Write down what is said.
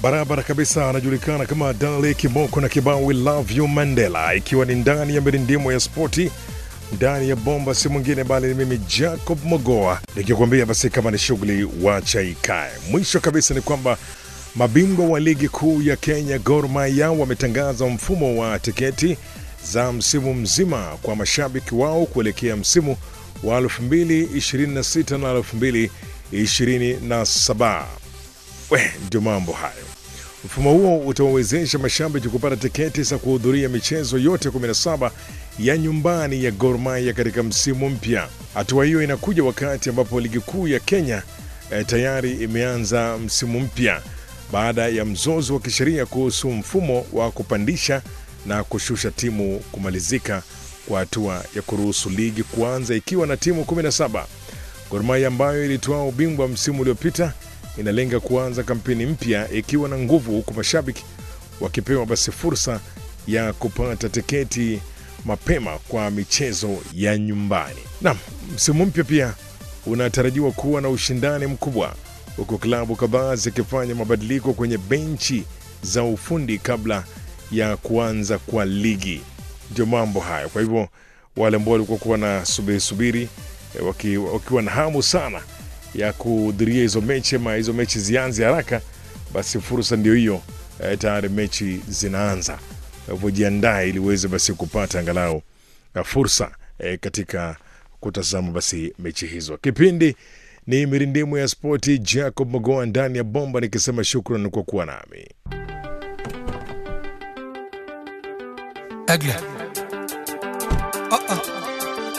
barabara kabisa, anajulikana kama Dale Kimoko na kibao We Love You Mandela, ikiwa ni ndani ya mirindimo ya spoti ndani ya bomba, si mwingine bali ni mimi Jacob Mogoa nikikwambia basi kama ni shughuli wacha ikae. Mwisho kabisa ni kwamba mabingwa wa ligi kuu ya Kenya Gor Mahia wametangaza mfumo wa tiketi za msimu mzima kwa mashabiki wao kuelekea msimu wa 2026 na 2027. We, ndio mambo hayo. Mfumo huo utawawezesha mashabiki kupata tiketi za kuhudhuria michezo yote 17 ya nyumbani ya Gor Mahia katika msimu mpya. Hatua hiyo inakuja wakati ambapo ligi kuu ya Kenya eh, tayari imeanza msimu mpya baada ya mzozo wa kisheria kuhusu mfumo wa kupandisha na kushusha timu kumalizika kwa hatua ya kuruhusu ligi kuanza ikiwa na timu 17. Gor Mahia ambayo ilitoa ubingwa msimu uliopita inalenga kuanza kampeni mpya ikiwa na nguvu, huku mashabiki wakipewa basi fursa ya kupata tiketi mapema kwa michezo ya nyumbani. Naam, msimu mpya pia unatarajiwa kuwa na ushindani mkubwa, huku klabu kadhaa zikifanya mabadiliko kwenye benchi za ufundi kabla ya kuanza kwa ligi. Ndio mambo hayo. Kwa hivyo wale ambao walikuwa kuwa na subiri subiri eh, waki, wakiwa na hamu sana ya kuhudhuria hizo mechi ama hizo mechi zianze haraka, basi fursa ndio hiyo. Eh, tayari mechi zinaanza, kwa hivyo jiandae ili uweze basi kupata angalau eh, fursa eh, katika kutazama basi mechi hizo. Kipindi ni mirindimu ya spoti, Jacob Mogoa ndani ya bomba, nikisema shukran kwa kuwa nami. أجله